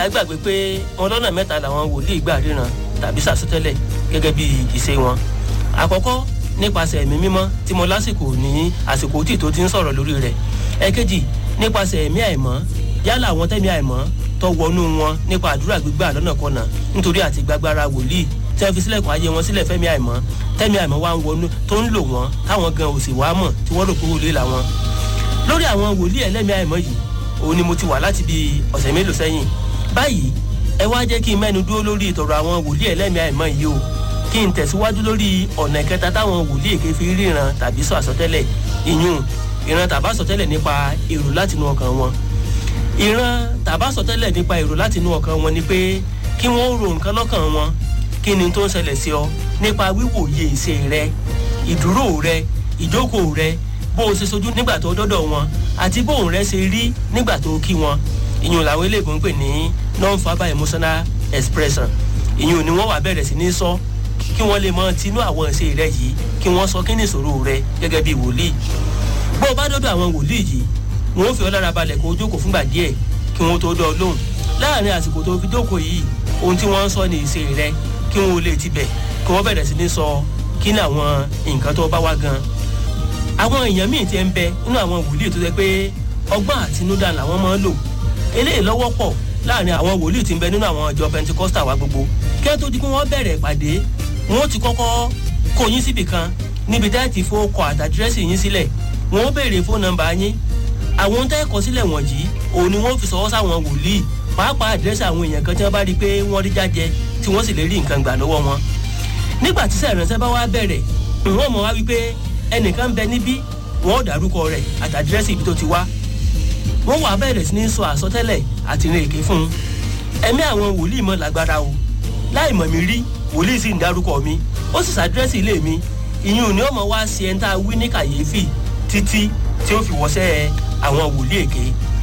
gbàgbé pé wọn lọ́nà mẹ́ta làwọn wòlíì gbà ríran tàbí sàsọtẹ́lẹ̀ gẹ́gẹ́ bí ìṣe wọn àkọ́kọ́ nípasẹ̀ ẹ̀mí mímọ́ tí mo lásìkò ní àsìkò tí tó ti ń sọ̀rọ̀ lórí rẹ̀ ẹ̀kejì nípasẹ̀ ẹ̀mí àìmọ́ yálà àwọn tẹ́mi àìmọ́ tó wọnú wọn nípa àdúrà gbígbà lọ́nà kọ́nà nítorí àti gbàgbára wòlíì tí wọ́n fi sílẹ̀kùn ayé wọn sílẹ̀ fẹ́mi àìmọ́ tẹ́mi àìmọ́ wa ń wọnú tó ń lò wọ́n táwọn gan ò sì wá mọ̀ tí wọ́n rò pé wòlíì làwọn. lórí àwọn wòlíì ẹlẹ́mi àìmọ́ yìí òun ni mo ti wà láti bíi ọ̀sẹ̀ mélòó sẹ́yìn báyìí ẹ wá jẹ́ kí n mẹ́nu dúró lórí ìtọ̀rọ̀ àwọn wòlíì ẹlẹ́mi àìmọ́ yìí o kí n tẹ̀síwájú lórí ọ̀nà ìkẹta táwọn wòlíì èké fi ríran tàbí sọ àsọtẹ́lẹ̀ ìyún ìran tàbá sọtẹ́lẹ̀ nípa èrò látinú ọkàn wọn ìran tàbá sọtẹ́lẹ̀ nípa èrò látinú ọkàn wọn ni pé kí wọ́n ro nǹkan lọ́kàn wọn kí ni tó ń ṣẹlẹ̀ sí ọ nípa wíwòye ìṣe rẹ ìdúró rẹ ìjókòó rẹ bó o ṣe sojú nígbà tó dọ́dọ̀ wọn àti bóun rẹ ṣe rí nígbà tó kí wọn ìyún làwọn eléèbó ń pè ní non-verbal emotional expression ìyún ni wọ́n wà bẹ̀rẹ̀ sí ní sọ kí wọ́n lè mọ tinú àwọn ìṣe rẹ yìí kí wọ́n sọ kí ni ìṣòro rẹ gẹ́gẹ́ bí wòlíì bó o bá dọ́dọ̀ àwọn wòlíì yìí wọn ò fi ọ lára balẹ̀ kó o jókòó fúngbà díẹ̀ kí wọn tó dọ́ ọ lóhùn láàrin àsìkò tó fi jókòó yìí ohun tí wọ́n ń sọ ní ìṣe rẹ kí wọn ò lè tibẹ̀ kí wọ́n bẹ̀rẹ̀ sí ní sọ kí ni àwọn nǹkan tó bá wá gan. àwọn èèyàn míì ti ń bẹ nínú àwọn wòlíì tó jẹ pé ọgbọ́n àtinúdá làwọn máa ń lò eléyìí lọ́wọ́ pọ̀ láàrin àwọn wòlíì tí ń bẹ nínú àwọn ìjọ pentikosta wa gbogbo kí wọ́n tó di pé wọ́n bẹ̀rẹ̀ ìpàdé wọn ó ti kọ́kọ́ kó yín síbì kan níbi tẹ́ ti fowó kọ àtàdírẹ́sì yín sílẹ̀ wọn ó béèrè fóònù nọ́mbà yín àwọn tẹ́ kọ sílẹ̀ wọ̀nyí òun ni wọ́n fi sọwọ́ sáwọn wòlíì pàápàá àdírẹ́sì àwọn èèyàn kan tí wọ́n bá rí i pé wọ́n rí jájẹ tí wọ́n sì lè rí nǹkan gbà lọ́wọ́ wọn. nígbà tí sẹ̀ránṣẹ́ bá wá bẹ̀rẹ̀ wọ́n mọ̀ wá wípé ẹnìkan ń bẹ níbí wọ́n ó dárúkọ rẹ̀ àtàdírẹ́sì ibi tó ti wá. wọ́n wà bẹ̀rẹ̀ sí ní sọ àsọtẹ́lẹ̀ àti ìrìn èké fún un. ẹ̀mí àwọn wòlíì mọ̀ lágbára o láì mọ̀ mí rí wòlíì sì ń dárúkọ mi ó sì sàdírẹ́sì ilé mi ìyún ni ó mọ̀ wá sí ẹni tá a wí ní kàyéfì títí tí ó fi wọ́sẹ́ àwọn wòlíì èké.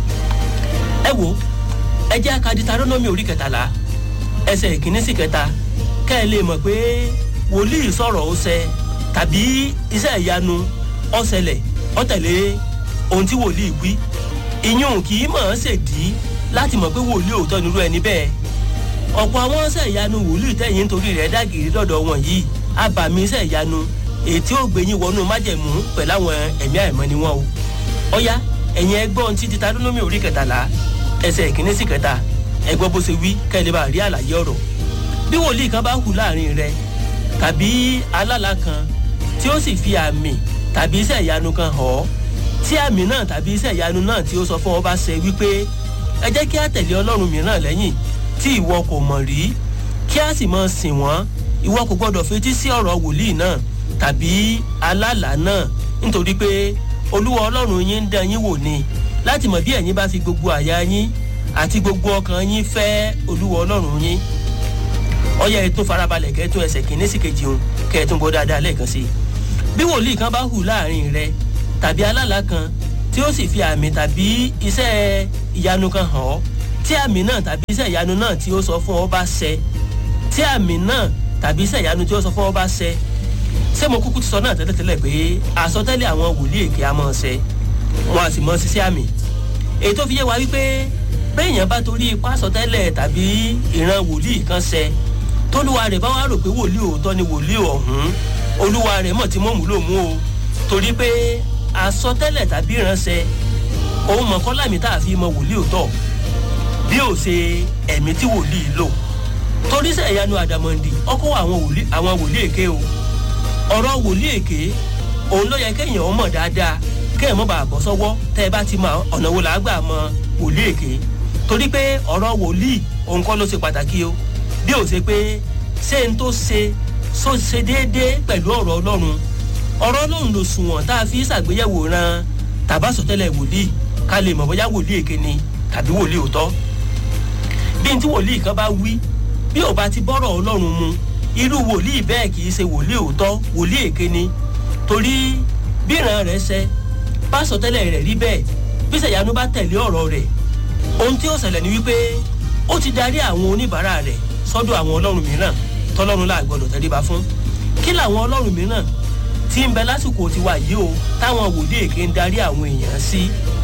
ẹ wo ẹ jẹ́ ká Dítárónómì orí kẹtàlá ẹsẹ̀ ìkíní sí kẹta kẹ́ ẹ lè mọ̀ pé wòlíì sọ̀rọ̀ ó ṣẹ tàbí iṣẹ́ ìyanu ó ṣẹlẹ̀ ó tẹ̀lé ohun tí wòlíì wí. ìyún kì í mọ̀ ọ́n ṣèdí láti mọ̀ pé wòlíì òótọ́ nírú ẹni bẹ́ẹ̀. ọ̀pọ̀ àwọn iṣẹ́ ìyanu wòlíì tẹ̀yìn nítorí rẹ̀ dàgìrì lọ́dọ̀ wọn yìí àbàmì iṣẹ́ ìyanu ètí ò gbẹ̀yìn wọnú májẹ̀mú pẹ̀lú àwọn ẹ̀mí àìmọ́ ni wọ́n o. ọ̀ya ẹ̀yin ẹgbọ́n tí Dítárónómì orí kẹtàlá ẹsẹ̀ ìkíní sí kẹta ẹgbọ́n bó ṣe wí kẹ́lẹ́ bá rí àlàyé ọ̀rọ̀. bí wòlíì kan bá hù láàrin rẹ tàbí alálà kan tí ó sì fi àmì tàbí iṣẹ́ ìyanu kan hàn ọ́ tí àmì náà tàbí iṣẹ́ ìyanu náà tí ó sọ fún ọ bá ṣe wípé ẹ jẹ́ kí á tẹ̀lé ọlọ́run mìíràn lẹ́yìn tí ìwọ kò mọ̀ rí kí á sì máa sìn wọ́n ìwọ kò gbọ́dọ̀ fetí sí ọ̀rọ̀ wòlíì náà tàbí alálà náà nítorí pé olúwa ọlọ́run yín ń dán yín wò ni láti mọ̀ bí ẹ̀yin bá fi gbogbo àyà yín àti gbogbo ọkàn yín fẹ́ olúwa ọlọ́run yín ọyẹ ètò farabalẹ̀ kẹ́tún ẹsẹ̀ kìíní sí kejì òun kẹ́tún bọ́ dáadáa lẹ́ẹ̀kan sí i bí wòlíì kan bá hù láàrin rẹ tàbí alálà kan tí ó sì fi àmì tàbí iṣẹ́ ìyanu kan hàn ọ́ tí àmì náà tàbí iṣẹ́ ìyanu náà tí ó sọ fún ọ bá ṣẹ tí àmì náà tàbí iṣẹ́ ìyanu tí ó sọ fún ọ bá ṣẹ ṣé mo kúkú ti sọ náà tẹ́lẹ̀tẹ́lẹ̀ pé àsọtẹ́lẹ̀ àwọn wòlíì èké a máa ṣẹ wọn a sì mọ ṣiṣẹ́ àmì èyí tó fi yé wa wípé béèyàn bá torí ipá àsọtẹ́lẹ̀ tàbí ìran wòlíì kan ṣẹ tólúwa rẹ̀ bá wá rò pé wòlíì òótọ́ ni wòlíì ọ̀hún olúwa rẹ̀ mọ̀ tí mọ̀mú ló mú o torí pé àsọtẹ́lẹ̀ tàbí ìránṣẹ́ òun mọ̀ kọ́lámì tá a fi mọ wòlíì òótọ́ bí ó ṣe ẹ̀mí tí wòlíì lò torí sẹ̀yánu àdàmọ̀ndì ọkọ̀ àwọn wòlíì èké o ọ̀rọ̀ wòlíì èké òun ló yẹ kéèyàn mọ̀ dáadáa kéèyàn mọ̀ bá bọ́ sọ́wọ́ tẹ́ ẹ bá ti mọ ọ̀nà wo làá gbà mọ wòlíì èké torí pé ọ̀rọ̀ wòlíì òun kọ́ ló ṣe pàtàkì o bí ó ṣe pé ṣé n tó ṣe so ṣe déédéé pẹ̀lú ọ̀rọ̀ ọlọ́run ọ̀rọ̀ ọlọ́run ló sunwọ̀n tá a fi ṣàgbéyẹ̀wò ran tàbásọ̀tẹ́lẹ̀ wòlíì ká lè mọ̀ bóyá wòlíì èké ni tàbí wòlíì òótọ́ bí n tí wòlíì kan bá wí bí ò bá ti bọ́rọ̀ ọlọ́run mu irú wòlíì bẹ́ẹ̀ kì í ṣe wòlíì òótọ́ wòlíì èké ni torí bí ìran rẹ̀ ṣẹ pásọtẹ́lẹ̀ rẹ̀ rí bẹ́ẹ̀ bí sẹ̀yánú bá tẹ̀lé ọ̀rọ̀ rẹ̀ ohun tí ó ṣẹlẹ̀ ni wípé ó ti darí àwọn oníbàárà rẹ̀ sọ́dọ̀ àwọn ọlọ́run mìíràn tọ́lọ́run là gbọ́dọ̀ tẹríba fún kí làwọn ọlọ́run mìíràn tí ń bẹ lásìkò tiwa yìí o táwọn wòlíì èké ń darí àwọn èèyàn sí